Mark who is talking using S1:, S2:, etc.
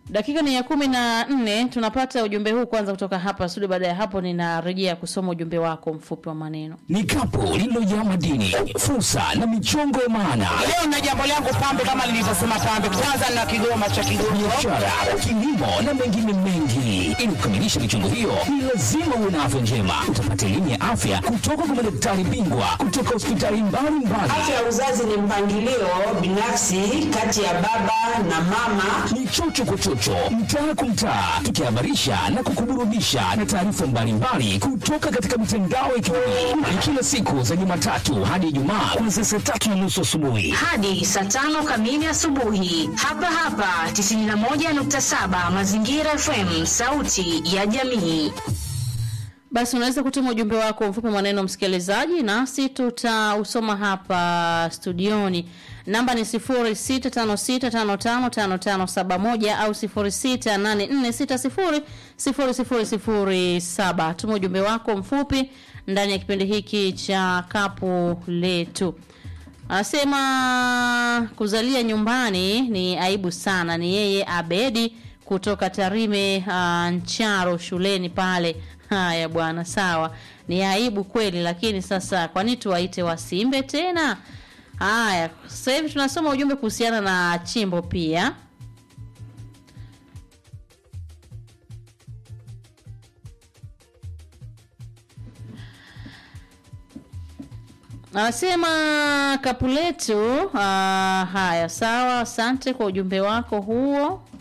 S1: Dakika ni ya kumi na nne. Tunapata ujumbe huu kwanza kutoka hapa studio. Baada ya hapo, ninarejea kusoma ujumbe wako mfupi wa maneno.
S2: Ni kapu lililojaa madini, fursa na michongo ya maana,
S3: Leo na jambo langu pambe, kama nilivyosema pambe, kwanza na kigoma cha Kigongo.
S2: biashara, kilimo na mengine mengi. Ili kukamilisha michongo hiyo, ni lazima uwe na afya njema. Utapata elimu ya afya kutoka kwa madaktari bingwa kutoka hospitali mbalimbali.
S4: Afya ya uzazi ni mpangilio binafsi kati ya baba na mama.
S2: ni chocho kwa chocho, mtaa kwa mtaa, tukihabarisha na kukuburudisha na taarifa mbalimbali kutoka katika mitandao ya kijamii. Ni kila siku za Jumatatu hadi Ijumaa kuanzia saa tatu na nusu asubuhi.
S5: hadi saa tano kamili asubuhi hapa hapa 91.7 Mazingira FM, sauti ya jamii.
S1: Basi unaweza kutuma ujumbe wako mfupi maneno, msikilizaji, nasi tutausoma hapa studioni. Namba ni 0656555571 au 0684600007. Tuma ujumbe wako mfupi ndani ya kipindi hiki cha kapu letu. Anasema kuzalia nyumbani ni aibu sana. Ni yeye Abedi kutoka Tarime uh, Ncharo shuleni pale. Haya bwana, sawa, ni aibu kweli, lakini sasa kwa nini tuwaite wasimbe tena? Haya, sasa hivi tunasoma ujumbe kuhusiana na chimbo pia. Anasema kapu letu. Uh, haya sawa, asante kwa ujumbe wako huo.